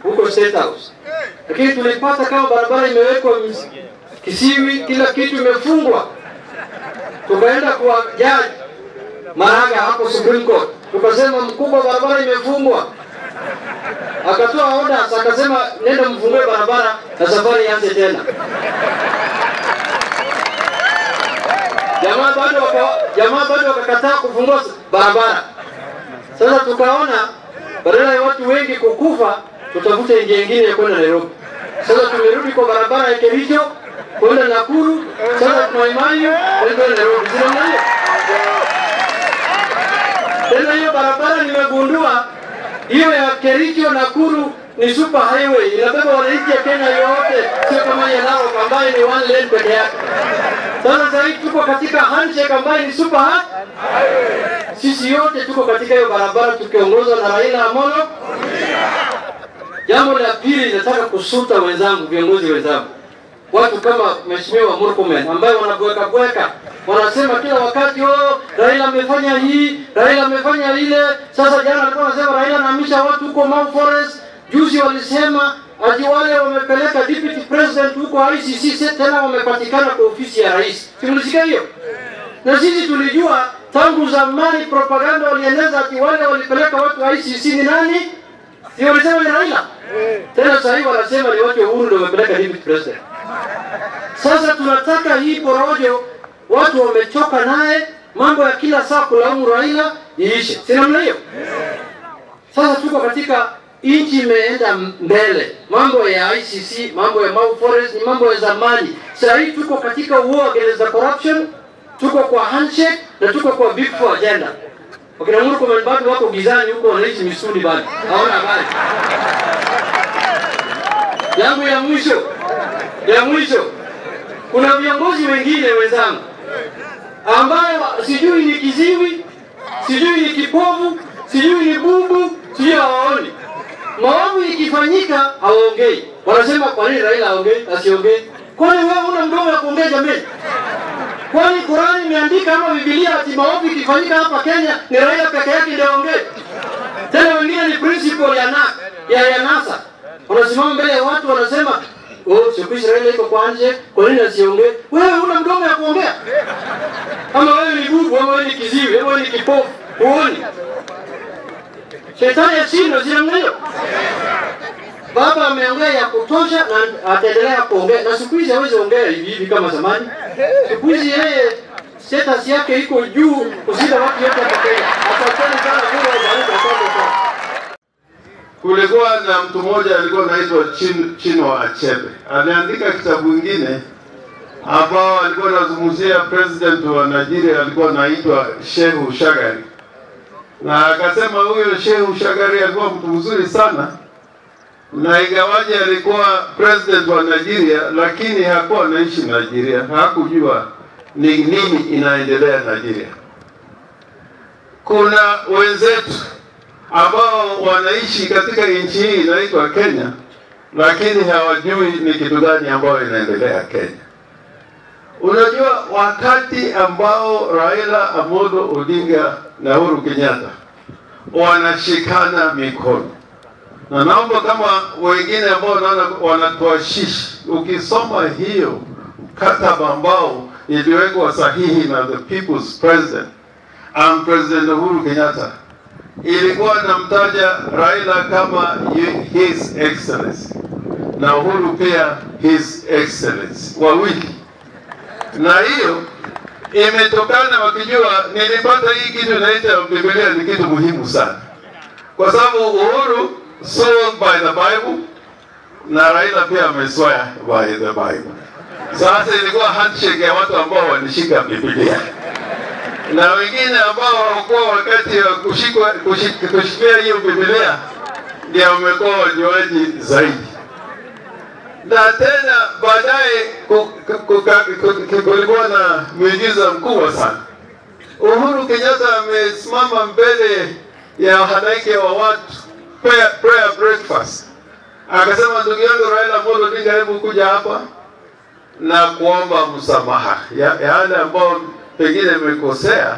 huko State House, lakini tulipata kama barabara imewekwa ms- kisiwi, kila kitu imefungwa. Tukaenda kwa jaji Maraga hapo Supreme Court, tukasema mkubwa, barabara imefungwa. Akatoa orders, akasema nenda mfungue barabara na safari ianze tena. Jamaa bado waka, jamaa bado wakakataa kufungua barabara. Sasa tukaona badala ya watu wengi kukufa, tutafute njia nyingine ya kwenda Nairobi. Sasa tumerudi kwa barabara ya Kericho kwenda Nakuru, sasa tuna imani kwenda Nairobi. Sio ndio? Tena hiyo barabara nimegundua hiyo ya Kericho Nakuru ni super highway, inabeba wananchi ya Kenya yote, sio kama ya Narok ambayo ni one lane peke yake. Sasa sasa hivi tuko katika handshake ambayo ni super highway. Sisi yote tuko katika hiyo barabara tukiongozwa na Raila Amolo. Jambo la pili, nataka kusuta wenzangu, viongozi wenzangu, watu kama Mheshimiwa Murkomen ambaye wanabweka bweka, wanasema kila wakati oh, Raila amefanya hii, Raila amefanya ile. Sasa jana alikuwa anasema Raila anahamisha watu huko Mau Forest, juzi walisema ati wale wamepeleka deputy president huko ICC, sasa tena wamepatikana kwa ofisi ya rais. Simulisikia hiyo? Na sisi tulijua tangu zamani propaganda walieneza ati wale walipeleka watu wa ICC ni nani? Si walisema ni Raila? Tena sasa hivi wanasema ni watu wa Uhuru ndio wamepeleka deputy president. Sasa tunataka hii porojo, watu wamechoka naye, mambo ya kila saa kulaumu Raila iishe, si namna hiyo? Sasa tuko katika nchi imeenda mbele, mambo ya ICC, mambo ya Mau Forest ni mambo ya zamani. Sasa hivi tuko katika war against the corruption, tuko kwa handshake na tuko kwa big four agenda. Wakina Murkomen bado wako gizani huko, wanaishi misuli bado, hawana habari. Yangu ya mwisho ya mwisho, kuna viongozi wengine wenzangu ambayo sijui ni kiziwi, sijui ni kipovu, sijui ni bubu, sijui hawaoni. Maovu ikifanyika hawaongei, wanasema kwa nini Raila aongei asiongei? Kwani wewe una mdomo ya kuongea jamani? Kwani Qurani imeandika ama Biblia ati maovu ikifanyika hapa Kenya ni Raila peke yake ndio aongee? Tena wengine ni principle ya na, ya, ya NASA wanasimama mbele ya watu wanasema oh, siku hizi Raila iko kwa nje, kwa nini asiongee? Wewe una mdomo ya kuongea? Ama wewe ni bubu, ama wewe ni kiziwi, ama wewe ni kipofu, huoni? Shetani ashindwe, si namna hiyo? Baba ameongea ya kutosha na ataendelea kuongea, na siku hizi hawezi ongea hivi hivi kama zamani. Siku hizi yeye status yake iko juu kushinda watu wote hapa Kenya. Asanteni sana, Mungu awabariki. Asante sana. Kulikuwa na mtu mmoja alikuwa anaitwa Chin, Chinua Achebe. Aliandika kitabu kingine ambao alikuwa anazungumzia president wa Nigeria alikuwa anaitwa Shehu Shagari, na akasema huyo Shehu Shagari alikuwa mtu mzuri sana, na ingawaje alikuwa president wa Nigeria, lakini hakuwa anaishi Nigeria, hakujua ni nini inaendelea Nigeria. Kuna wenzetu ambao wanaishi katika nchi hii inaitwa Kenya, lakini hawajui ni kitu gani ambayo inaendelea Kenya. Unajua, wakati ambao Raila Amolo Odinga na Uhuru Kenyatta wanashikana mikono, na naomba kama wengine ambao naona wanatuashishi, ukisoma hiyo mkataba ambao iliwekwa sahihi na the people's president and President Uhuru Kenyatta ilikuwa namtaja Raila kama his excellency na Uhuru pia his excellency wawili, na hiyo imetokana wakijua, nilipata hii kitu inaita Biblia ni kitu muhimu sana, kwa sababu Uhuru sworn by the Bible na Raila pia ameswear by the Bible. Sasa ilikuwa handshake ya watu ambao walishika Biblia na wengine ambao hawakuwa wakati wa kushikwa kushik- kushikia hiyo Biblia ndio wamekuwa wanywaji zaidi. Na tena baadaye ku- ku- ku- ku- ku- kulikuwa na miujiza mkubwa sana. Uhuru Kenyatta amesimama mbele ya halaiki wa watu prayer, prayer breakfast, akasema ndugu yangu Raila Amolo Odinga, hebu kuja hapa na kuomba msamaha ya ya yale ambao pengine nimekosea,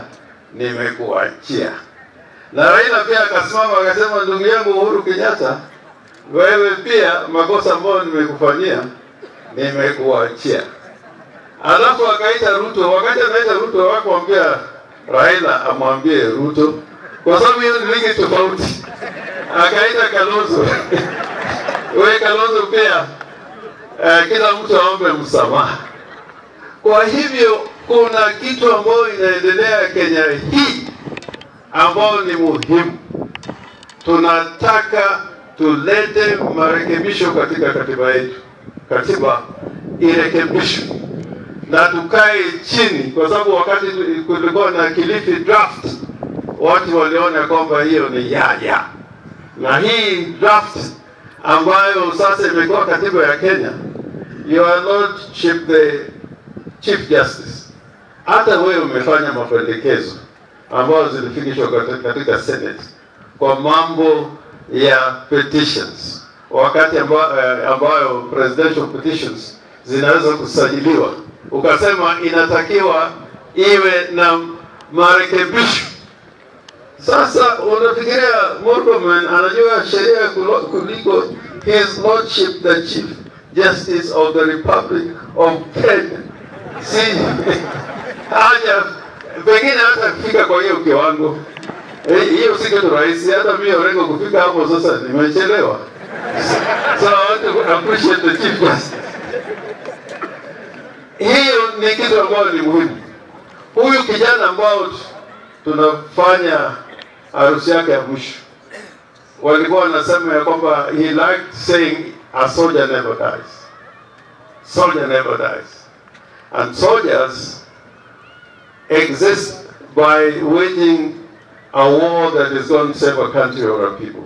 nimekuachia. Na Raila pia akasimama akasema, ndugu yangu Uhuru Kenyatta, wewe pia makosa ambayo nimekufanyia nimekuachia. Alafu akaita Ruto, wakati anaita Ruto wakamwambia Raila amwambie Ruto, kwa sababu hiyo ni ligi tofauti. Akaita Kalonzo we Kalonzo pia uh, kila mtu aombe msamaha. Kwa hivyo kuna kitu ambayo inaendelea Kenya hii ambayo ni muhimu. Tunataka tulete marekebisho katika katiba yetu, katiba irekebishwe na tukae chini, kwa sababu wakati kulikuwa na Kilifi draft watu waliona kwamba hiyo ni yaya, na hii draft ambayo sasa imekuwa katiba ya Kenya, your lordship the chief justice, hata wewe umefanya mapendekezo ambayo zilifikishwa katika Senate kwa mambo ya petitions, wakati ambayo, ambayo presidential petitions zinaweza kusajiliwa, ukasema inatakiwa iwe na marekebisho. Sasa unafikiria Murkomen anajua sheria kuliko his lordship the chief justice of the republic of Kenya? Si haja pengine hata kufika kwa hiyo kiwango hiyo si kitu rahisi. Hata mimi Orengo kufika hapo sasa nimechelewa. So I want to appreciate the chief justice. Hiyo ni kitu ambayo ni muhimu. Huyu kijana ambao tunafanya harusi yake ya mwisho, walikuwa wanasema ya kwamba he liked saying a soldier never dies. Soldier never dies. And soldiers exist by waging a war that is going to save a country or a people.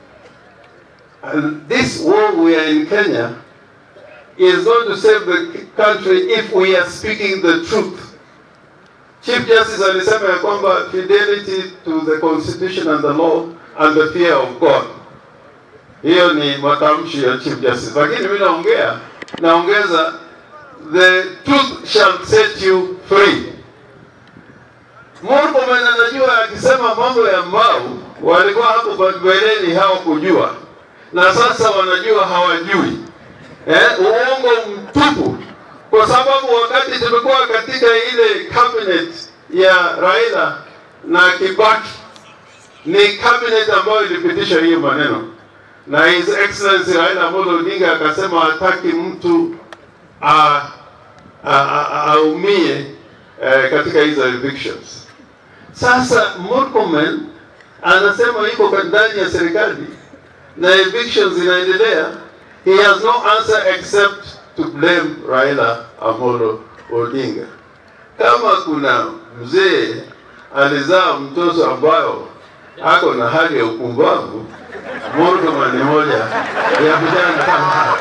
And this war we are in Kenya is going to save the country if we are speaking the truth. Chief Justice alisema ya kwamba fidelity to the constitution and the law and the fear of God. Hiyo ni matamshi ya Chief Justice, lakini mimi naongea naongeza the truth shall set you free. Murkomen anajua akisema mambo ya Mau walikuwa hapo mbeleni hawakujua, na sasa wanajua hawajui. Eh, uongo mtupu, kwa sababu wakati tulikuwa katika ile cabinet ya Raila na Kibaki, ni cabinet ambayo ilipitisha hiyo maneno, na His Excellency Raila Amolo Odinga akasema hataki mtu aumie eh, katika hizo evictions. Sasa Murkomen anasema yuko ndani ya serikali na evictions zinaendelea. He has no answer except to blame Raila Amolo Odinga. Kama kuna mzee alizaa mtoto ambayo ako na hali ya upumbavu, Murkomen ni moja ya vijana kama hao.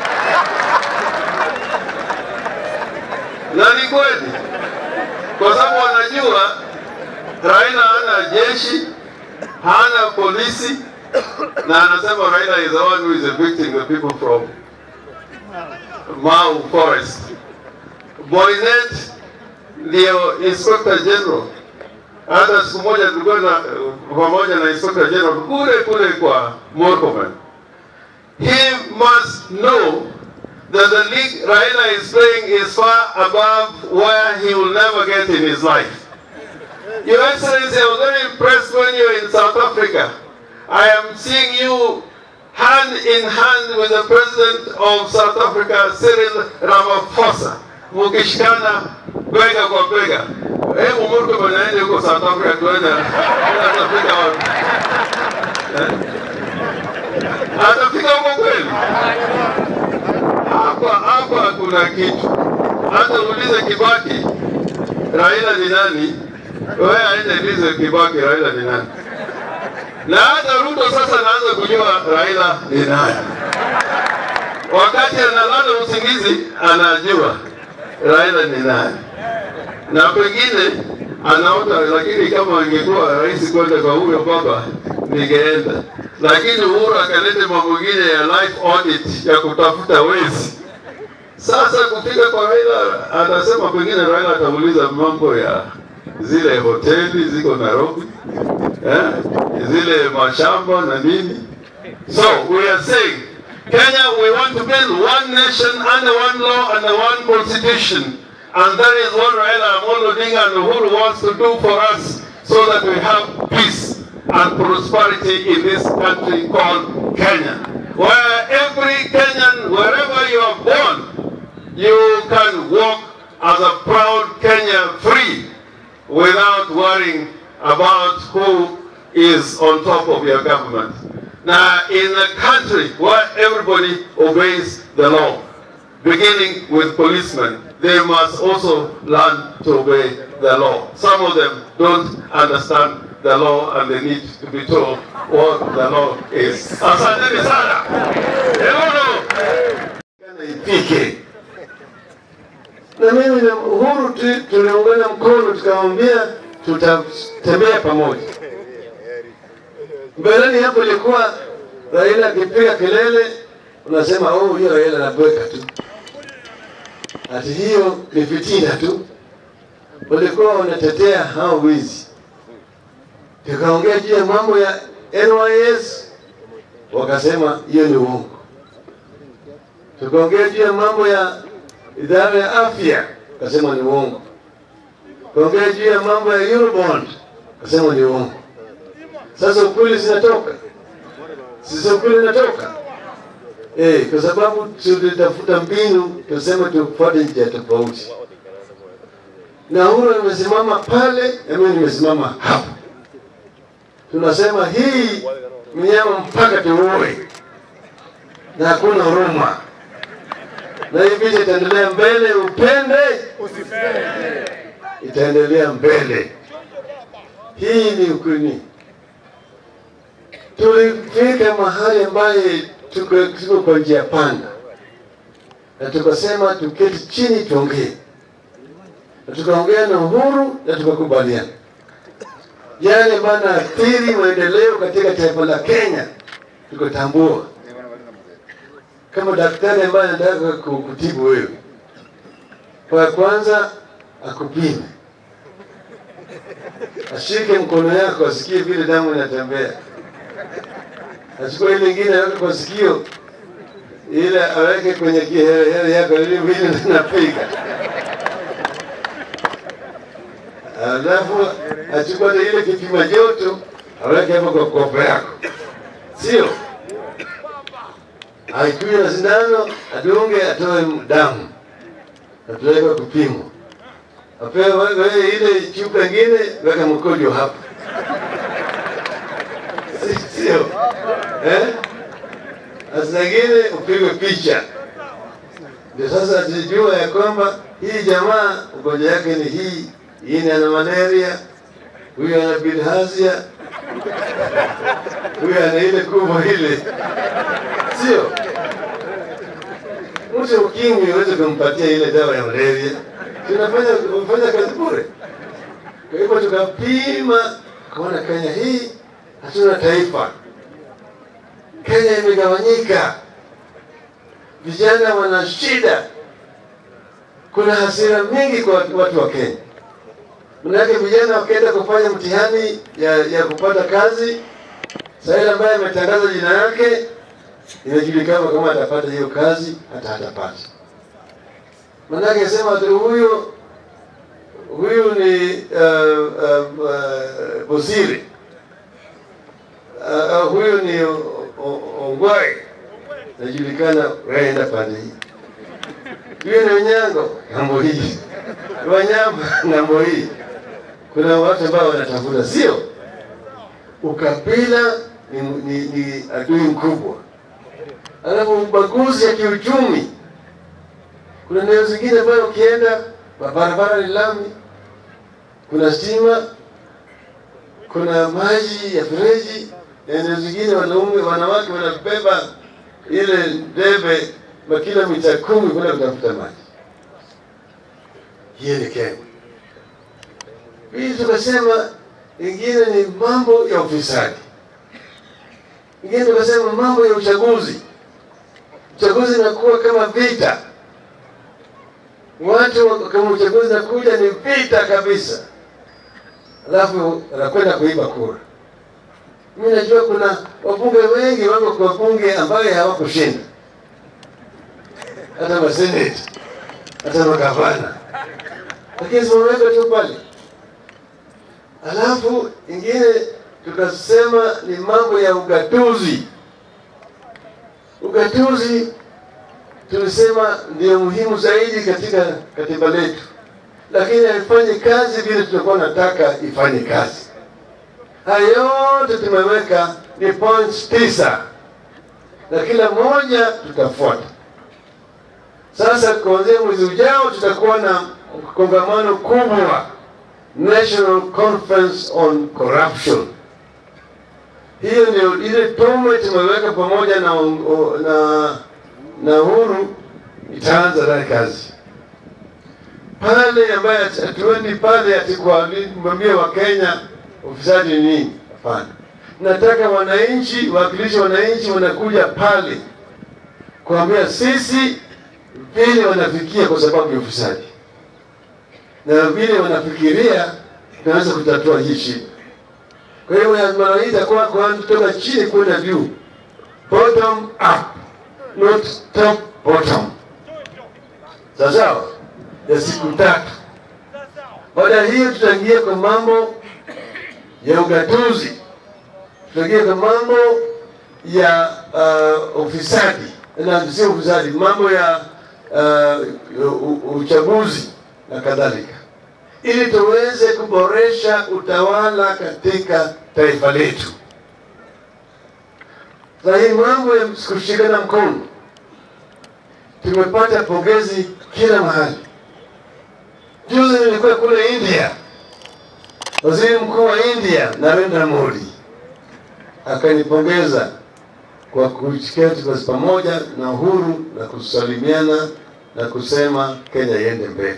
Na ni kweli, kwa sababu wanajua Raila hana jeshi, hana polisi, na anasema Raila is the one who is evicting the people from Mau Forest. Boynet ndio inspector general. Hata siku moja tulikuwa na pamoja na inspector general kule kule kwa Murkomen. He must know that the league Raila is playing is far above where he will never get in his life. Your Excellency, I was very impressed when you were in South Africa. I am seeing you hand in hand with the President of South Africa, Cyril Ramaphosa, mukishikana bega kwa bega. Hebu Murkomen aende huko South Africa tuone atafika wapi. Atafika huko kweli? Hapa hapa kuna kitu. Hata uulize Kibaki, Raila ni nani? Wewe aende ulize Kibaki, Raila ni nani? Na hata Ruto sasa anaanza kujua Raila ni nani. Wakati analala usingizi, anajua Raila ni nani, na pengine anaota, lakini kama angekuwa rais kwenda kwa huyo baba ningeenda, lakini Uhuru akaleta mambo mengine ya life audit ya kutafuta wezi. Sasa kufika kwa Raila, anasema pengine Raila atauliza mambo ya zile hoteli ziko Nairobi, eh, zile mashamba na nini. So we are saying maintain one nation under one law and one constitution. And that is what Raila Amolo Odinga and Uhuru wants to do for us so that we have peace and prosperity in this country called Kenya. Where every Kenyan, wherever you are born, you can walk as a proud Kenya free without worrying about who is on top of your government. Now, in a country where everybody obeys the law, beginning with policemen, they must also learn to obey the law. Some of them don't understand the law and they need to be told what the law is. Asanteni sana. Euro. ipike na mimi na Uhuru tu- tuliungana mkono tukamwambia tutatembea pamoja. Mbeleni hapo ilikuwa Raila akipiga kelele, unasema oh, hiyo Raila anabweka tu, ati hiyo ni fitina tu. Walikuwa wanatetea hao wizi, tukaongea juu ya mambo ya NYS, wakasema hiyo ni uongo tukaongea juu ya mambo ya idara ya afya, kasema ni uongo. Tukaongea juu ya mambo ya Eurobond, kasema ni uongo. Sasa ukweli zinatoka, sasa ukweli inatoka eh, kwa sababu tulitafuta mbinu, tuseme tufuate njia tofauti, na Uhuru nimesimama pale na mimi nimesimama hapa. Tunasema hii mnyama mpaka tuue, na hakuna huruma na hii vita itaendelea mbele, upende itaendelea mbele. Hii ni ukweli. Tulifika mahali ambaye tuko tuko kwa njia panda, na tukasema tuketi chini tuongee, na tukaongea na Uhuru na tukakubaliana yale ambayo yanaathiri maendeleo katika taifa la Kenya, tukatambua kama daktari ambaye anataka ku- kutibu wewe, kwa kwanza akupime, ashike mkono yako, asikie vile damu inatembea, achukue ile ingine aweke kwa sikio, ile aweke kwenye kiherehere yako, ili vile inapiga, alafu achukue ile kipima joto aweke hapo kwa kopo yako, sio aikuye na sindano adunge atoe damu ataweka kupimwa apewe wewe ile chupa ingine weka mkojo hapa Si- sio eh? Sasa ingine upigwe picha ndio sasa tujua ya kwamba hii jamaa ugonjwa yake ni hii hii ni ana malaria huyu ana bilharzia huyu ana ile kubwa ile sio mtu ukimwi uweze kumpatia ile dawa ya malaria, tunafanya ufanya kazi bure. Kwa hivyo tukapima, kaona Kenya hii hatuna taifa. Kenya imegawanyika, vijana wana shida, kuna hasira mingi kwa watu- watu wa Kenya. Manake vijana wakienda kufanya mtihani ya, ya kupata kazi, saa ile ambaye ametangaza jina yake inajulikana kama atapata hiyo kazi hata hatapata. Manake sema tu huyu huyu ni uh, uh, uh, Bosiri uh, uh, huyu ni O- O- Ongwae, najulikana waenda pande hii. Huyu ni Onyango ng'ambo hii, Wanyama ng'ambo hii. Kuna watu ambao wanatafuta, sio ukabila ni, ni, ni adui mkubwa alafu ubaguzi ya kiuchumi. Kuna eneo zingine ambayo ukienda barabara ni lami, kuna stima, kuna maji ya fereji, na eneo zingine wanaume wanawake wanabeba ile debe makilomita kumi kwenda kutafuta maji. Hiyo ni Kenya. Hii tukasema ingine ni mambo ya ufisadi, ingine tukasema mambo ya uchaguzi uchaguzi unakuwa kama vita. Watu wa- kama uchaguzi unakuja ni vita kabisa, alafu anakwenda kuiba kura. Mimi najua kuna wabunge wengi wako kwa bunge ambayo hawakushinda, hata maseneti, hata magavana, lakini simameweka tu pale. Alafu ingine tukasema ni mambo ya ugatuzi. Ugatuzi tulisema ndio muhimu zaidi katika katiba letu, lakini haifanyi kazi vile tulikuwa nataka ifanye kazi. Haya yote tumeweka ni points tisa, na kila moja tutafuata. Sasa kuanzia mwezi ujao tutakuwa na kongamano kubwa, National Conference on Corruption. Hiyo ndio ile tume tumeweka pamoja na, na, na Uhuru itaanza naye kazi pale, ambaye hatuendi pale ati kuwaambia Wakenya ufisadi ni nini. Hapana, nataka wananchi, wawakilishi wananchi wanakuja pale kuambia sisi vile wanafikia kwa sababu ya ufisadi na vile wanafikiria tunaweza kutatua hii shida. Kwa hiyo mara hii itakuwa kutoka chini kwenda juu, bottom up, not top bottom. Sawa sawa, ya siku tatu. Baada ya hiyo, tutaingia kwa mambo ya ugatuzi, tutaingia kwa mambo ya uh, ufisadi na sio ufisadi, mambo ya uh, uchaguzi na kadhalika, ili tuweze kuboresha utawala katika taifa letu. Sasa hii mambo ya kushikana mkono, tumepata pongezi kila mahali. Juzi nilikuwa kule India, waziri mkuu wa India Narendra Modi akanipongeza kwa kuketi kwa pamoja na Uhuru na kusalimiana na kusema Kenya iende mbele.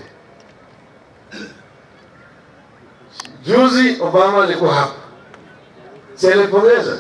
Juzi Obama alikuwa hapa, si alipongeza?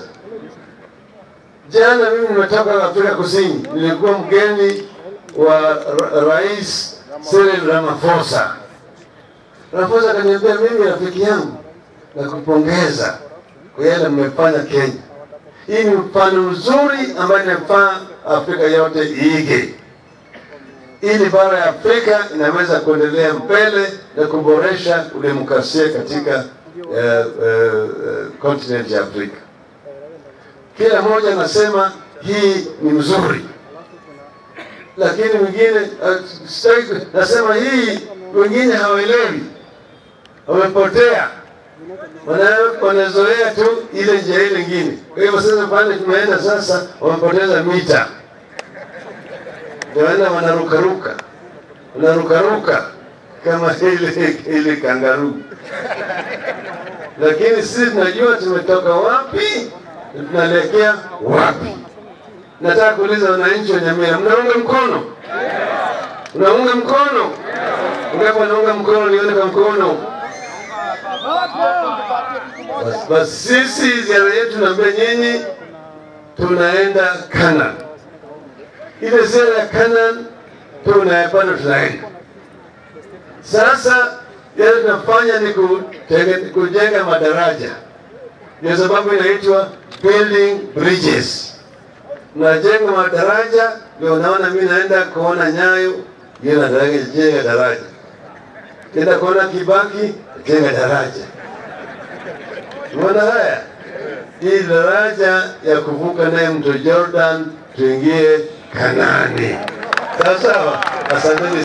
Jana mimi nimetoka Afrika Kusini, nilikuwa mgeni wa ra Rais Cyril Ramaphosa. Ramaphosa akaniambia mimi, rafiki yangu, na kupongeza kwa yale mmefanya Kenya. Hii ni mfano mzuri ambayo inafaa Afrika yote iige ili bara ya Afrika inaweza kuendelea mbele na kuboresha udemokrasia katika kontinenti uh, uh, uh, ya Afrika. Kila mmoja anasema hii ni mzuri, lakini mwingine uh, nasema hii, wengine hawaelewi, wamepotea, wanazoea tu ile njia ile ingine. Kwa hivyo sasa pale tumeenda sasa, wamepoteza mita ndio wanarukaruka wanarukaruka kama ile ile kangaruu, lakini sisi tunajua tumetoka wapi na tunaelekea wapi. Nataka kuuliza wananchi wa Nyamira, mnaunga mkono? Unaunga mkono? Ngapi wanaunga mkono? Nione kwa mkono. Basi bas, sisi ziara yetu naambia nyinyi tunaenda Canaan ile ziara ya Canaan tunayapanda tunaenda sasa. Yale tunafanya ni kujenga madaraja, ndio sababu inaitwa building bridges. Najenga madaraja, ndio unaona mimi naenda kuona Nyayo, yeye nataka jenga daraja, enda kuona Kibaki, jenga daraja. Unaona haya, hii daraja ya kuvuka naye mto Jordan tuingie Kanani. Sawa sawa, asanteni.